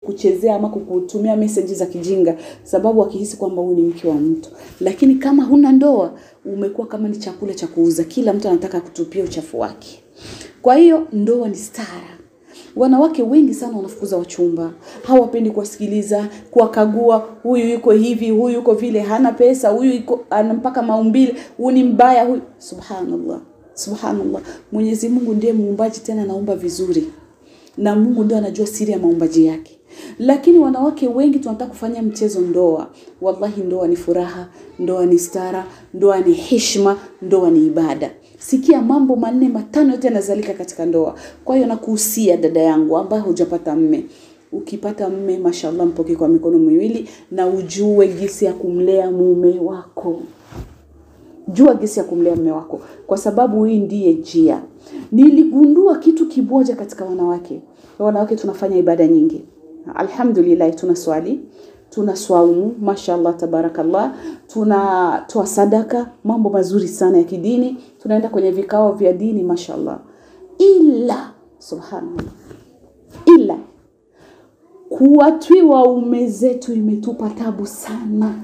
kuchezea ama kukutumia message za kijinga sababu akihisi kwamba huyu ni mke wa mtu lakini kama huna ndoa umekuwa kama ni chakula cha kuuza kila mtu anataka kutupia uchafu wake kwa hiyo ndoa ni stara wanawake wengi sana wanafukuza wachumba hawapendi kuwasikiliza kuwakagua huyu yuko hivi huyu yuko vile hana pesa huyu yuko ana mpaka maumbile huyu ni mbaya huyu subhanallah subhanallah mwenyezi mungu ndiye muumbaji tena anaumba vizuri na mungu ndio anajua siri ya maumbaji yake lakini wanawake wengi tunataka kufanya mchezo ndoa wallahi ndoa ni furaha ndoa ni stara ndoa ni heshima ndoa ni ibada sikia mambo manne matano yote yanazalika katika ndoa kwa hiyo nakuhusia dada yangu ambaye hujapata mme ukipata mme mashallah mpokee kwa mikono miwili na ujue jinsi ya kumlea mume wako jua jinsi ya kumlea mume wako kwa sababu hii ndiye njia niligundua kitu kimoja katika wanawake wanawake tunafanya ibada nyingi alhamdulillah tuna swali tuna swaumu mashallah tabarakallah tunatoa sadaka mambo mazuri sana ya kidini tunaenda kwenye vikao vya dini mashallah ila subhanallah ila kuwatwi waume zetu imetupa tabu sana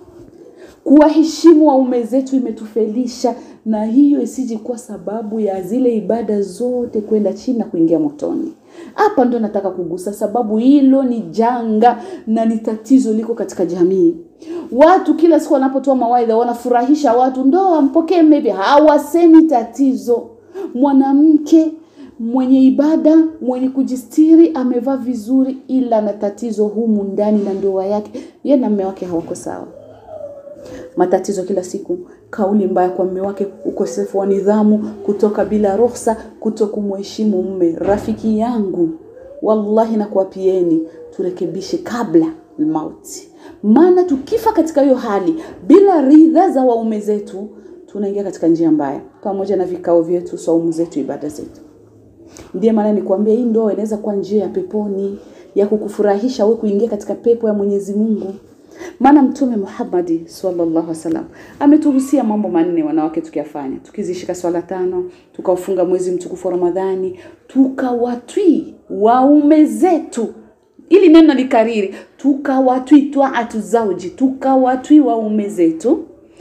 kuwaheshimu waume zetu imetufelisha na hiyo isiji kuwa sababu ya zile ibada zote kwenda chini na kuingia motoni hapa ndo nataka kugusa sababu hilo ni janga na ni tatizo liko katika jamii watu kila siku wanapotoa mawaidha wanafurahisha watu ndo wampokee maybe hawasemi tatizo mwanamke mwenye ibada mwenye kujistiri amevaa vizuri ila na tatizo humu ndani na ndoa yake ye na mme wake hawako sawa matatizo kila siku kauli mbaya kwa mume wake ukosefu wa nidhamu kutoka bila ruhusa kuto kumheshimu mume rafiki yangu wallahi nakuwapieni turekebishe kabla mauti maana tukifa katika hiyo hali bila ridha za waume zetu tunaingia katika njia mbaya pamoja na vikao vyetu saumu zetu ibada zetu ndiye maana nikwambia hii ndoa inaweza kuwa njia ya peponi ya kukufurahisha wewe kuingia katika pepo ya Mwenyezi Mungu maana mtume Muhammad sallallahu alaihi wasallam ametuhusia mambo manne wanawake tukiyafanya tukizishika swala tano tukaufunga mwezi mtukufu wa Ramadhani tukawatwi waume zetu ili neno likariri tukawatwi twaatu zauji tukawatwi waume zetu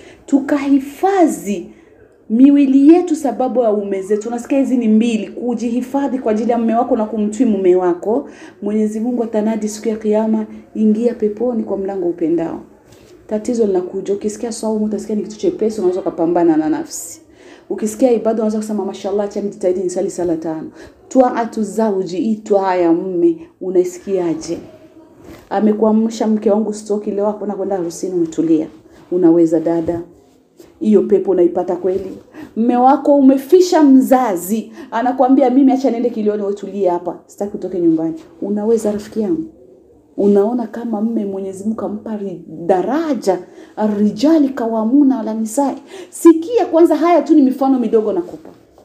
tukahifadhi miwili yetu sababu ya ume zetu unasikia hizi ni mbili kujihifadhi kwa ajili ya mume wako na kumtwi mume wako mwenyezi mungu atanadi siku ya kiama ingia peponi kwa mlango upendao tatizo linakuja ukisikia saumu utasikia ni kitu chepesi unaweza ukapambana na nafsi ukisikia ibada unaweza kusema mashallah acha nijitahidi nisali sala tano twaatu zauji hii twaa ya mme unaisikiaje amekuamsha mke wangu stoki leo hakuna kwenda harusini umetulia unaweza dada hiyo pepo unaipata kweli mme wako umefisha mzazi anakwambia mimi acha niende kilioni wetulie hapa sitaki utoke nyumbani unaweza rafiki yangu unaona kama mme mwenyezi mungu ampa daraja arijali kawamuna ala nisai sikia kwanza haya tu ni mifano midogo nakupa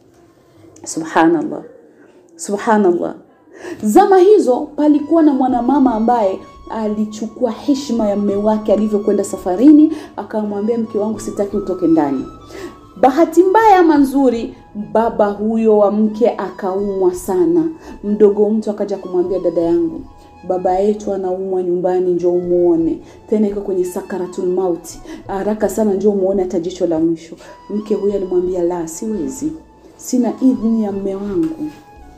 subhanallah subhanallah zama hizo palikuwa na mwanamama ambaye alichukua heshima ya mme wake alivyokwenda safarini akamwambia mke wangu sitaki utoke ndani bahati mbaya ama nzuri baba huyo wa mke akaumwa sana mdogo mtu akaja kumwambia dada yangu baba yetu anaumwa nyumbani njo umuone tena iko kwenye sakaratul mauti haraka sana njo umuone hata jicho la mwisho mke huyo alimwambia la siwezi sina idhni ya mme wangu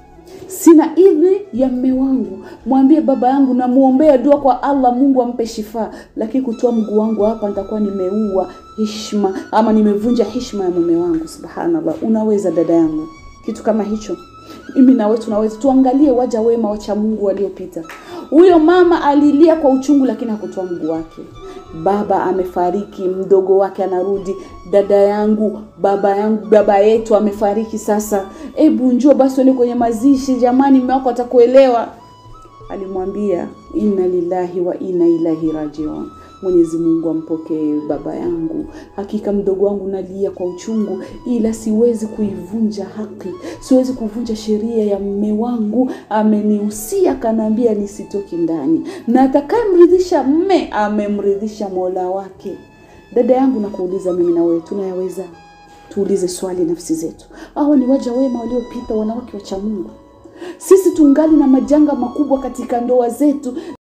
sina idhni ya mme wangu mwambie baba yangu namuombea dua kwa allah mungu ampe shifa lakini kutoa mguu wangu hapa nitakuwa nimeua hishma ama nimevunja hishma ya mume wangu subhanallah unaweza dada yangu kitu kama hicho mimi nawe tunaweza tuangalie waja wema wacha mungu waliopita huyo mama alilia kwa uchungu lakini hakutoa mguu wake baba amefariki mdogo wake anarudi dada yangu baba yangu baba yetu amefariki sasa hebu njoo basi uende kwenye mazishi jamani mume wako atakuelewa alimwambia inna lillahi wa inna ilahi rajiun mwenyezi mungu ampokee baba yangu hakika mdogo wangu nalia kwa uchungu ila siwezi kuivunja haki siwezi kuvunja sheria ya mme wangu amenihusia kanaambia nisitoki ndani na atakayemridhisha mme amemridhisha mola wake dada yangu nakuuliza mimi na wewe tunayaweza tuulize swali nafsi zetu hawa ni waja wema waliopita wanawake wacha mungu Sisi tungali na majanga makubwa katika ndoa zetu,